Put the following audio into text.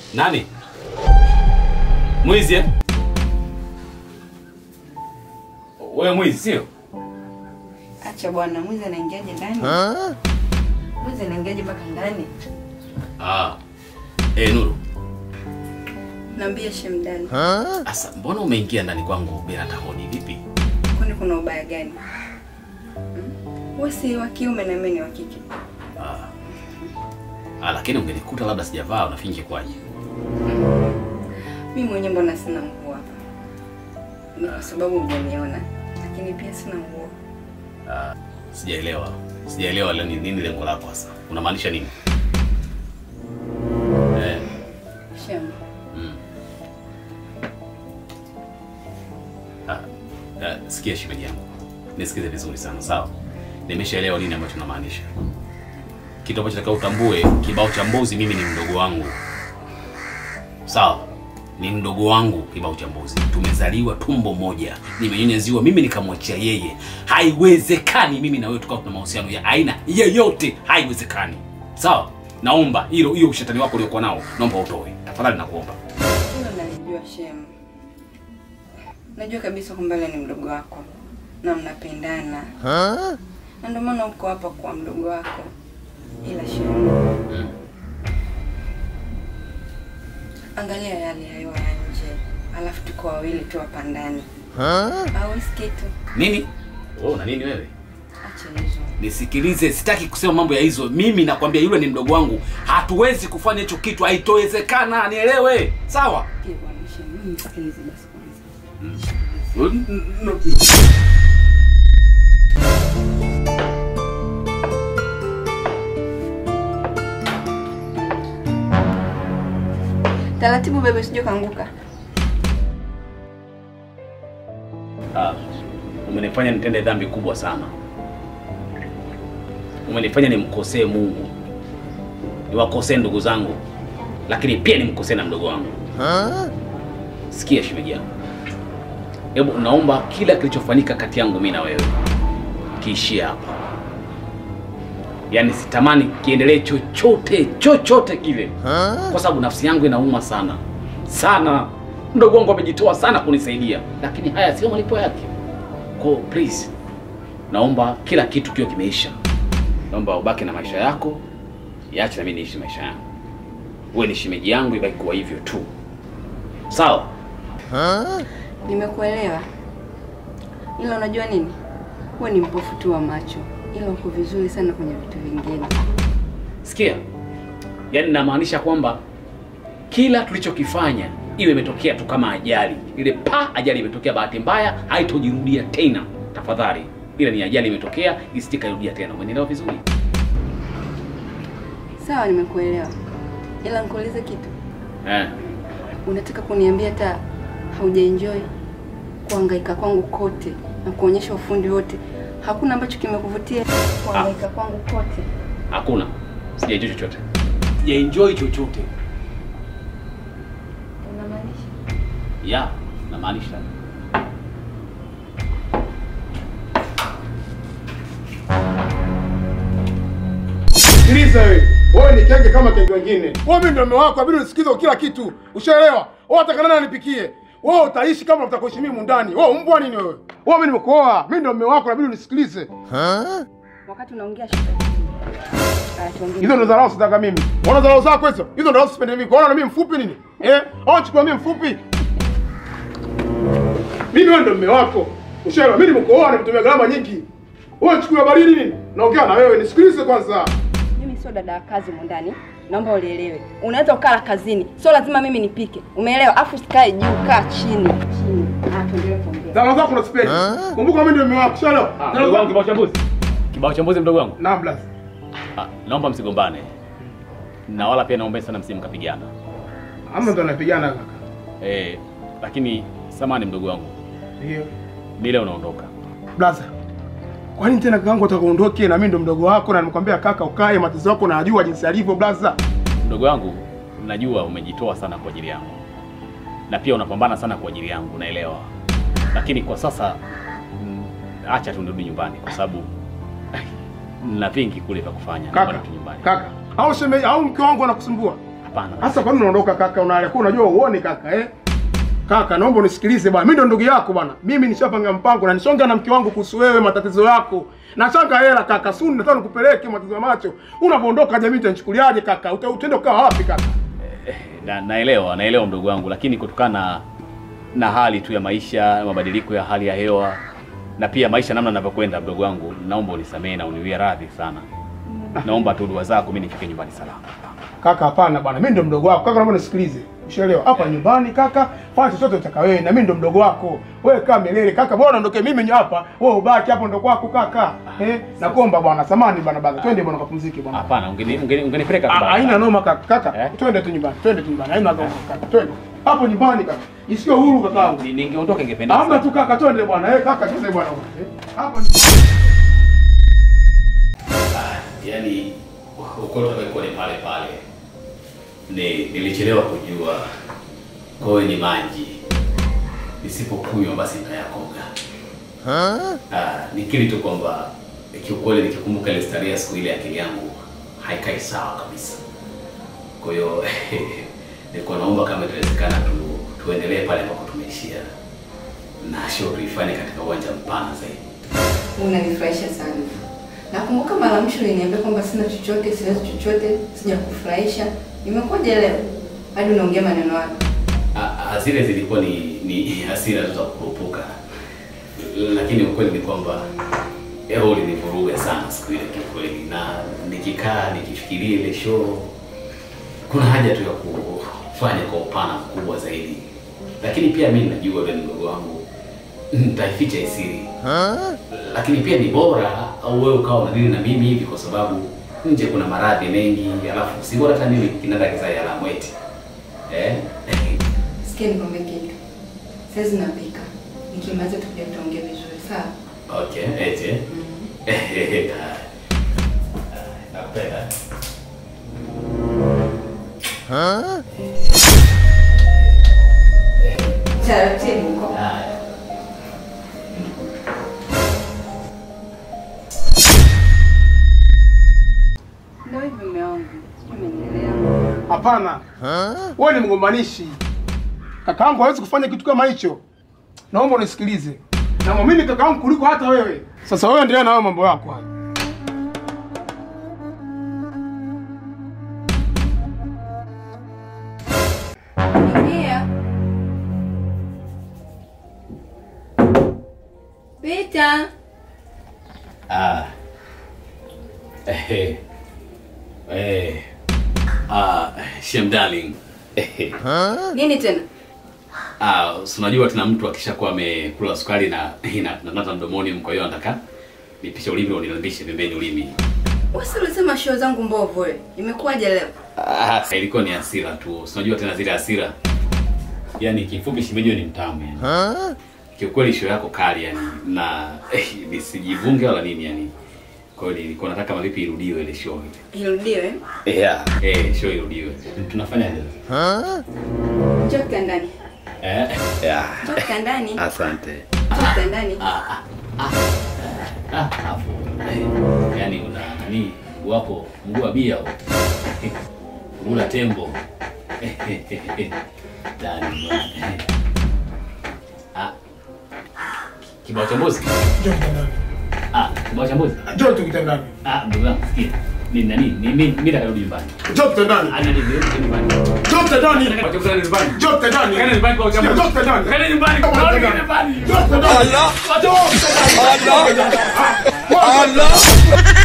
Nani? Mwizi eh? Wewe mwizi sio? Acha bwana, mwizi anaingiaje ndani? Mwizi anaingiaje mpaka ndani? Ah. Eh, Nuru. Naambia shemdani, Asa, mbona umeingia ndani kwangu bila tahoni vipi? kwani kuna ubaya gani? Hmm? Wewe si wa kiume na mimi ni wa kike. Ah. Ah, lakini ungenikuta labda sijavaa unafinje kwaje? Mimi mwenyewe mbona sina nguo hapa? Ni kwa sababu hujaniona, lakini pia sina nguo. Ah, sijaelewa. Sijaelewa leo ni nini lengo lako sasa. Unamaanisha nini? Eh, Shem, mm. Ah, ah, sikia shemeji yangu. Nisikize vizuri sana, sawa? Nimeshaelewa nini ambacho unamaanisha. Kitu ambacho nataka utambue, kibao cha mbuzi mimi ni mdogo wangu. Sawa? Ni mdogo wangu kibao cha mbuzi. Tumezaliwa tumbo moja. Nimenyonyeziwa mimi nikamwachia yeye. Haiwezekani mimi na wewe tukawa tuna mahusiano ya aina yeyote. Haiwezekani. Sawa? Naomba hilo hiyo ushetani wako uliokuwa nao, naomba utoe. Tafadhali nakuomba. hilo nalijua Shem. Najua kabisa kwamba yule ni mdogo wako na mnapendana, na ndio maana uko hapa kwa mdogo wako. Ila Shem, Mm. angalia yale ya hewa ya nje, alafu tuko wawili tu hapa ndani. Hawezi kitu, Nini? Wewe una nini wewe? acha hizo. Nisikilize, sitaki kusema mambo ya hizo. Mimi nakwambia yule ni mdogo wangu, hatuwezi kufanya hicho kitu, haitowezekana. Nielewe, sawa? Pia bwana Shem, mimi nisikilize basi kwanza. Taratibu bebe, usije kaanguka. Ah, umenifanya nitende dhambi kubwa sana. Umenifanya nimkosee Mungu, niwakosee ndugu zangu, lakini pia nimkosee na mdogo wangu. Sikia shemeji yangu, hebu naomba kila kilichofanyika kati yangu mimi na wewe kiishie hapa. Yaani sitamani kiendelee chochote chochote kile, kwa sababu nafsi yangu inauma sana sana. Mdogo wangu amejitoa sana kunisaidia, lakini haya sio malipo yake. Kwa hiyo, please, naomba kila kitu kiwe kimeisha. Naomba ubaki na maisha yako, iache na mimi niishi maisha yangu. Uwe ni shemeji yangu, ibaki kuwa hivyo tu, sawa? Nimekuelewa, ila unajua nini, huwe ni mpofu tu wa macho, ila uko vizuri sana kwenye vitu vingine. Sikia, yaani namaanisha kwamba kila tulichokifanya iwe imetokea tu kama ajali ile, pa ajali imetokea, bahati mbaya, haitojirudia tena. Tafadhali, ile ni ajali imetokea, isije kairudia tena. Umenielewa vizuri? Sawa, nimekuelewa, ila nikuulize kitu. Eh. Unataka kuniambia hata haujaenjoy kuhangaika kwangu kote na kuonyesha ufundi wote, hakuna ambacho kimekuvutia kuhangaika kwangu kote? Hakuna, sijaenjoy chochote, sijaenjoy chochote. Unamaanisha? Ya, namaanisha Sikiliza wewe. Wewe ni kenge kama kenge wengine. Wewe mimi ndio mume wako, inabidi unisikize kila kitu. Ushaelewa? Wewe unataka nani anipikie? Wewe utaishi kama utakuishi mimi ndani. Wewe mbwa nini wewe? Wewe mimi nimekuoa. Mimi ndio mume wako, inabidi unisikilize. Wakati unaongea shida. Aya, tuongee. Hizo ndo dharau sitaka mimi. Unaona dharau zako hizo? Hizo ndo dharau sipendi mimi. Unaona mimi mfupi nini? Eh? Au chukua mimi mfupi? Mimi wewe ndio mume wako. Ushaelewa? Mimi nimekuoa, nimetumia gharama nyingi. Wewe chukua baridi nini? Naongea na wewe, nisikilize kwanza. Mimi sio dada wa kazi mwandani, naomba ulielewe. Unaweza ukala kazini, sio lazima mimi nipike, umeelewa? Afu usikae juu, kaa chini chini. Ah, tuendelee kuongea. Dharau zako unasipendi. Kumbuka mimi ndio mume wako. Ushaelewa? Dharau mdogo wangu, zako. kibao cha mbuzi, kibao cha mbuzi, mdogo wangu. Naam, blast. Ah, naomba msigombane, na wala pia naomba sana msimkapigana. Ama ndo anapigana kaka. Eh, lakini samani mdogo wangu, Ndio. mile unaondoka. Blaza. Kwa nini tena kakaangu atakaondoke na mimi ndo mdogo wako na nimekwambia kaka ukae matatizo yako najua jinsi alivyo blaza. Mdogo wangu, najua umejitoa sana kwa ajili yangu na pia unapambana sana kwa ajili yangu, naelewa, lakini kwa sasa mm, acha tu nirudi nyumbani kwa sababu na vingi kule vya kufanya. Naomba Kaka. nirudi nyumbani. Kaka. Au sheme au mke wangu anakusumbua? Hapana. Sasa kwa nini unaondoka kaka? Unalekuwa unajua uone kaka eh? Kaka, naomba unisikilize bwana. Mimi ndo ndugu yako bwana. Mimi nishapanga mpango na nishonga na mke wangu kuhusu wewe matatizo yako. Nachanga hela kaka, suni nataka nikupeleke matatizo ya macho. Unapoondoka jamii itanichukuliaje kaka? Uta- Utaenda kukaa wapi kaka? Na, naelewa naelewa mdogo wangu, lakini kutokana na, na hali tu ya maisha, mabadiliko ya hali ya hewa na pia maisha namna yanavyokwenda, mdogo wangu, naomba unisamehe na uniwie radhi sana. Naomba tu dua zako mimi nifike nyumbani salama. Kaka, hapana bwana. Mimi ndo mdogo wako. Kaka, naomba nisikilize. Ushaelewa? Hapa nyumbani kaka, fanya chochote utaka wewe na mimi ndo mdogo wako. Wewe kaa milele kaka. Bora ondoke mimi hapa. Wewe ubaki hapo ndo kwako kaka. Eh? Nakuomba bwana, samani bwana baba. Twende bwana kapumzike bwana. Hapana, ungeni- ungeni- ungenipeleka tu Ah, baba. Haina noma kaka. Kaka, Eh? twende tu nyumbani. Twende tu nyumbani. Haina noma kaka. Twende. Hapo nyumbani kaka. Isiwe huru kakaangu. Ni- Ningeondoka ingependeza. Hamna tu kaka, twende bwana. Eh, kaka, twende bwana. Eh? Hapo Yaani ukweli ulikuwa ni pale pale. Ni nilichelewa kujua kowe ni maji, nisipokunywa basi nitayakoga. Ah, nikiri tu kwamba kiukweli nikikumbuka ile starehe ya siku ile akili yangu haikai sawa kabisa. Kwa hiyo nilikuwa naomba kama itawezekana tu tuendelee pale ambapo tumeishia na show tuifanye katika uwanja mpana zaidi. Unanifurahisha sana. Nakumbuka mara ya mwisho uliniambia kwamba sina chochote, siwezi chochote, sijakufurahisha. Imekuwaje leo? Hadi unaongea maneno hayo. Ah, ah, zile zilikuwa ni ni hasira tu za kukurupuka, lakini ukweli ni kwamba leo ulinivuruga sana siku ile kiukweli, na nikikaa nikifikiria ile show, kuna haja tu ya kufanya kwa upana mkubwa zaidi, lakini pia mimi najua wewe ni mdogo wangu, nitaificha isiri, lakini pia ni bora au wewe ukawa unadili na mimi hivi, kwa sababu nje kuna maradhi mengi, alafu si bora hata mimi kinanda kizai alamu eti eh Sikia nikwambie kitu. Sasa napika. Nikimaliza tutakuja tuongee vizuri, sawa? Okay, eti. Nakupenda. Taratibu huko. Haya. Ndio hivyo mume wangu. Sijui umenielewa. Hapana. Wewe ni mgombanishi. Kakaangu hawezi kufanya kitu kama hicho. Naomba unisikilize. Na muamini kakaangu kuliko hata wewe. Sasa wewe endelea na hayo mambo yako hayo. Ingia. Pita. Ah. Eh. Eh. Ah, Shem darling. Eh. Nini tena? Ah, si unajua tena mtu akishakuwa amekula sukari na ina nata mdomoni, kwa hiyo anataka nipishe ulimi au nilambishe pembeni ulimi. Wewe ulisema show zangu mbovu wewe. Imekuwaje leo? Ah, ilikuwa ni hasira tu. Si unajua tena zile hasira. Yaani kifupi shimejo ni mtamu yani. Kiukweli show yako kali yani na eh, nisijivunge wala nini yani. Kwa hiyo nilikuwa nataka mavipi irudiwe ile show ile. Irudiwe. Yeah. Eh, show irudiwe. Tunafanyaje? Njoo kitandani. Eh. Yeah. Njoo kitandani. Asante. Njoo kitandani. Ah, hapo. Eh, yaani una nani? Mguu wako, mguu wa bia. huo. Mguu la tembo. Ndani bwana. Ah. Kibao cha mbuzi. Njoo kitandani. Ah, kibao cha mbuzi. Njoo tu kitandani. Ah, ndugu yangu sikia. Ni nani? Ni mimi mimi nitarudi nyumbani. Njoo kitandani. Ah, nani nirudi nyumbani. Njoo kitandani. Nataka kutoka nyumbani. Njoo kitandani. Kaenda nyumbani kwa Sikia, uchambuzi. Njoo kitandani. Kaenda nyumbani. Njoo Kaenda kitandani. nyumbani. Njoo kitandani. Allah. Njoo kitandani. Allah.